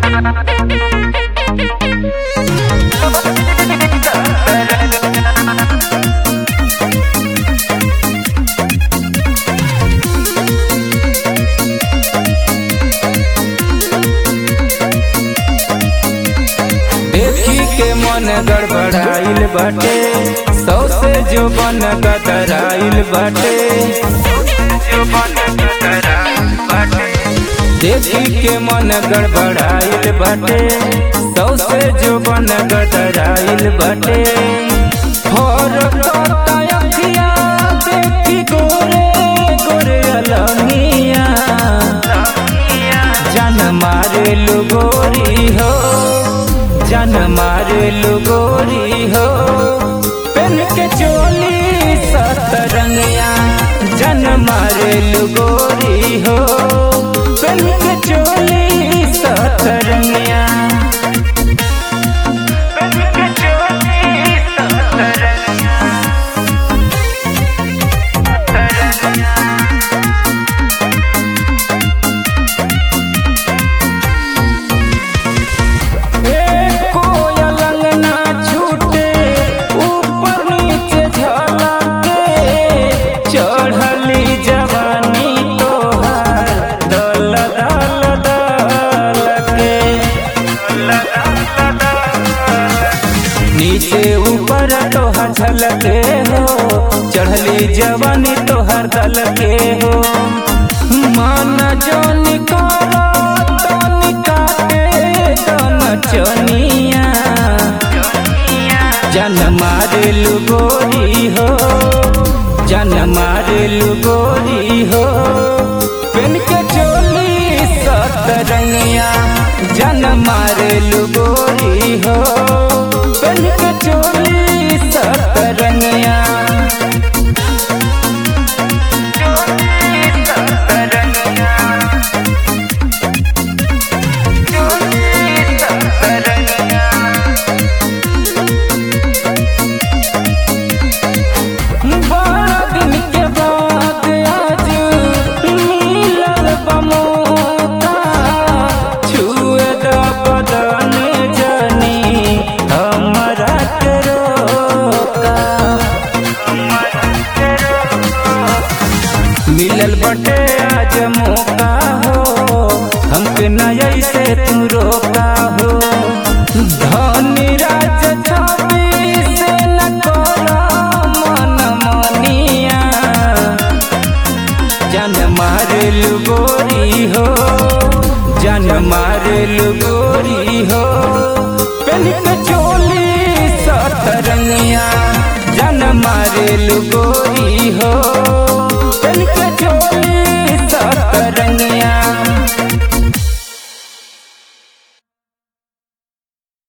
देखी के मन गड़बड़ाइल बाटे सौ से जो बन कतराइल बाटे देखी के मन गड़बड़ाइल बाटे सौ से जो बन कतराइल बाटे और तोता अखिया देखी गोरे गोरे अलमिया जन मारे गोरी हो जन मारे गोरी हो पेन के चोली सतरंगिया जन मारे गोरी हो पेन के चोली सतरंगिया पेन के चोली सतरंगिया कोयल अंगना छूटे ऊपर नीचे झलके चढ़ली जवानी तोहार दल दल दल के नीचे ऊपर तोहर झलके हो चढ़ली जवानी तोहर दल के हो मन जो निकाला तो निकाले दन चनिया जन मारे गोरी हो जन मारे गोरी हो पेन के चोली सतरंगिया जन मारे गोरी हो पेन के चोली सतरंगिया बड़ा दिन के बाद आज मिलल बा मौका छुए द बदन जनी हमरा के रोका मिलल बटे आज मौका हो हमके न ऐसे तू रोका हो धनी राज छवि से न करो मन मनिया जन मारल गोरी हो जन मारल गोरी हो पेन के चोली सतरंगिया जन मारल गोरी हो